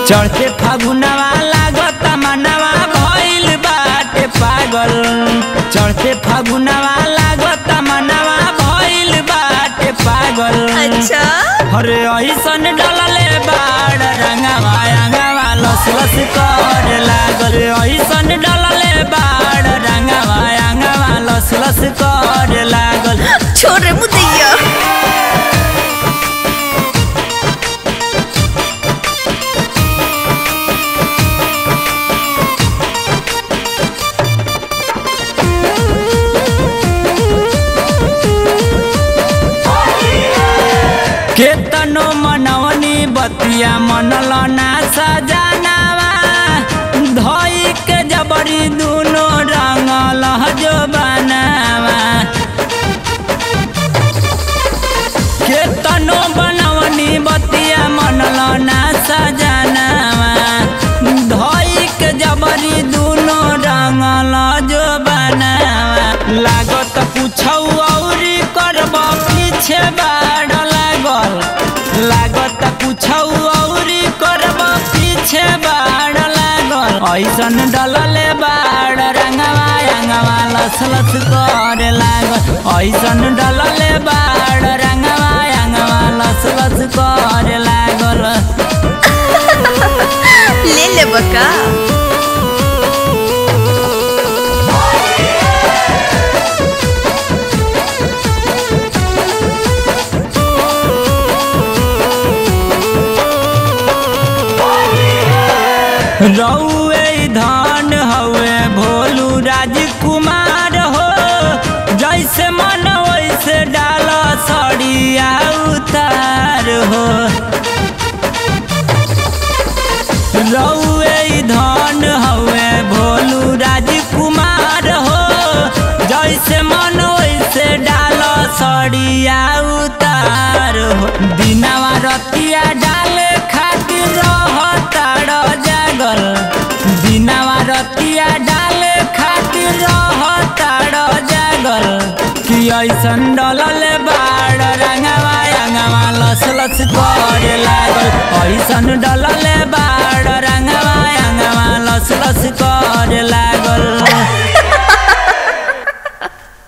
चढ़ते फागुनवा लागत मनवा भइल बाटे पागल चढ़ते फागुनवा लागत मनवा भइल बाटे पागल अच्छा अरे ऐसन डलले बाड़ रंगवा रंगवा लस लस कर लागल ऐसन डलले बाड़ रंगवा रंगवा लस लस कर लागल छोड़ रे मुदैया केतनो मनवनी बतिया मनल ना सजनावा धोई के जबरी दुनो रंगल जो बनावा केतनो बनवनी बतिया मनल ना सजनावा धोई के जबरी दुनो रंगल जो बनावा लागत कुछौ औरी करब पीछे बाड़ लागल लागत कुछौ औरी करब पीछे बाड़ लागल ऐसन डलले बाड़ रंगवा रंगवा लस लस कर लागल ऐसन डलले बाड़ रंगवा रंगवा लस लस कर लागल ले ले बका रउए धन हवे भोलू राजकुमार हो जैसे मन वैसे डाल सड़िया उतार हो रउए धन हवे भोलू राजकुमार हो जैसे मन वैसे डाल सड़िया उतार हो दिनवा रतिया डाले खातिर रहताड़ जागल दिनवा रतिया डाले खातिर रहताड़ जागल कि ऐसन डलल बाड़ रंगवा रंगवा लस लस करे लागल ऐसन डलल बाड़ रंगवा रंगवा लस लस करे लागल